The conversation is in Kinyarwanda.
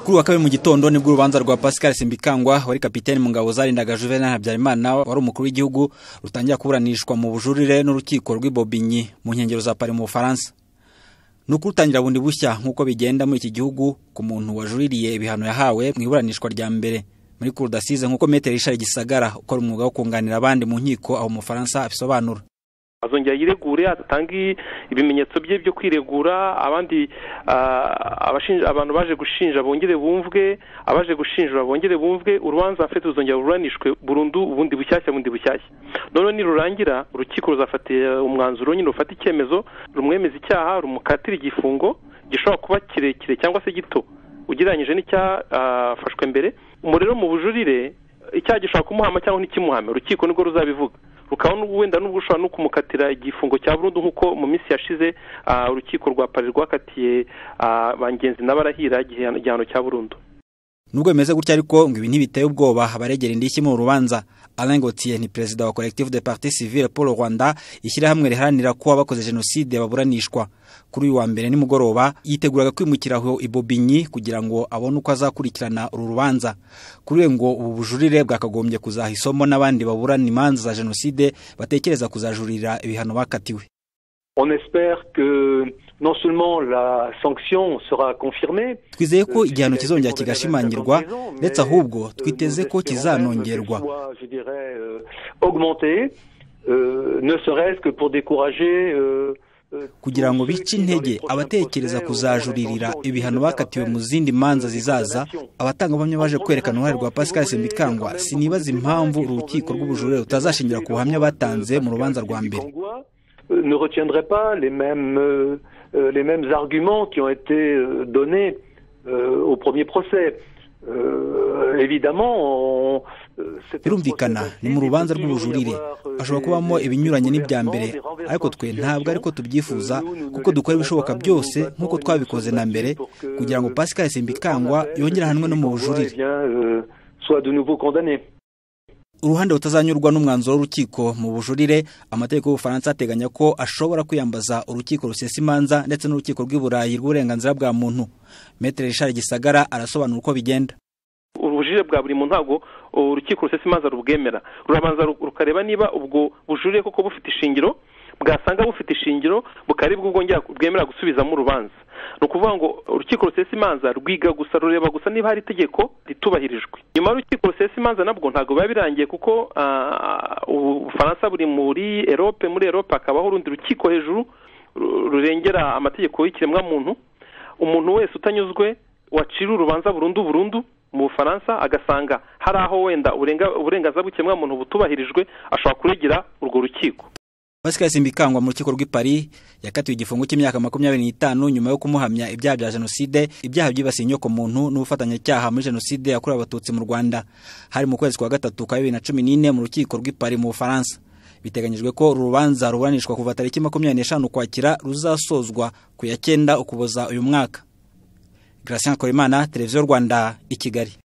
kuri uwa kabiri mu gitondo nibwo urubanza rwa Pascal Simbikangwa wari kapiteni mu ngabo zarindaga Juvenal Habyarimana wari umukuru w'igihugu rutangira kuburanishwa mu bujurire n'urukiko rw'Ibobinyi mu nkengero za Paris mu Bufaransa ni ukurutangira bundi bushya nk'uko bigenda muri iki gihugu ku muntu wajuririye ibihano yahawe mu iburanishwa rya mbere muri cour d'assises nk'uko Me Richard Gisagara ukora umwuga wo kunganira abandi mu nkiko aho mu Bufaransa abisobanura azongera yiregure atange ibimenyetso bye byo kwiregura abandi abantu baje gushinja bongere bumvwe abaje gushinjura bongere bumvwe urubanza afite ruzongera buranishwe burundu ubundi bushyashya bundi bushyashya noneho nirurangira urukiko ruzafatira umwanzuro nyine rufata icyemezo rumwemeza icyaha rumukatira igifungo gishobora kuba kirekire cyangwa se gito ugereranyije n'icyafashwe mbere umuriro mu bujurire icyaha gishobora kumuhama cyangwa ntikimuhame urukiko nibwo ruzabivuga rukaba wenda nubwo ushobora no kumukatira igifungo cya burundu nk'uko mu minsi yashize urukiko rwa pari rwakatiye bangenzi n'abarahira igihano cya burundu nubwo bimeze gutya ariko ngo ibi ntibiteye ubwoba abaregera indishyi mu rubanza Alain Gauthier ni perezida wa Collectif de Parti Civile Paul Rwanda ishyirahamwe riharanira ko abakoze jenoside baburanishwa kuri uyu wa mbere nimugoroba yiteguraga kwimukira aho Ibobinyi kugira ngo abone uko azakurikirana uru rubanza kuri we ngo ubu bujurire bwakagombye kuzaha isomo n'abandi baburana imanza za jenoside batekereza kuzajurira ibihano bakatiwe On espère que non seulement la sanction sera confirmée twizeye ko igihano kizongera kigashimangirwa ndetse ahubwo twiteze ko kizanongerwa je dirais augmenter ne serait-ce que pour décourager kugira ngo bice intege abatekereza kuzajuririra ibihano bakatiwe mu zindi manza zizaza abatangabuhamya baje kwerekana uruhare rwa Pascal Sembikangwa sinibaza impamvu urukiko rw'ubujurire rutazashingira ku buhamya batanze mu rubanza rwa mbere ne retiendrait pas les mêmes, euh, les mêmes arguments qui ont été euh, donnés euh, au premier procès. birumvikana ni mu rubanza rw'ubujurire hashobora kubamo ibinyuranye n'ibya mbere ariko twe ntabwo ariko tubyifuza kuko dukora ibishoboka byose nk'uko twabikoze na mbere kugira ngo pascal simbikangwa yongere ahanwe no mu bujurire uruhande rutazanyurwa n'umwanzuro w'urukiko mu bujurire amategeko y'ubufaransa ateganya ko ashobora kwiyambaza urukiko rusesa imanza ndetse n'urukiko rw'i burayi rw'uburenganzira bwa muntu metere rishari gisagara arasobanura uko bigenda ubujurire bwa buri mu ntago urukiko rusesa imanza rubwemera rurabanza rukareba niba ubwo bujurire koko bufite ishingiro bwasanga bufite ishingiro bukaribwa bwongera bwemera gusubizamo urubanza ni ukuvuga ngo urukiko rusesa imanza rwiga gusa rureba gusa niba hari itegeko ritubahirijwe nyuma y'urukiko rusesa imanza nabwo ntabwo biba birangiye kuko ubufaransa buri muri erope muri erope hakabaho urundi rukiko hejuru rurengera amategeko y'ikiremwamuntu umuntu wese utanyuzwe wacira urubanza burundu burundu mu bufaransa agasanga hari aho wenda uburenganzira bw'ikiremwamuntu butubahirijwe ashobora kuregera urwo rukiko Pascal Simbikangwa mu rukiko rw'i Paris yakatiwe igifungo cy'imyaka makumyabiri n'itanu nyuma yo kumuhamya ibyaha bya jenoside ibyaha byibasiye inyokomuntu n'ubufatanyacyaha muri jenoside yakorewe abatutsi mu Rwanda hari mu kwezi kwa gatatu kwa bibiri na cumi n'ine mu rukiko rw'i Paris mu Bufaransa biteganyijwe ko uru rubanza ruburanishwa kuva tariki makumyabiri n'eshanu ukwakira ruzasozwa ku ya cyenda ukuboza uyu mwaka Gratien Korimana Televiziyo Rwanda i Kigali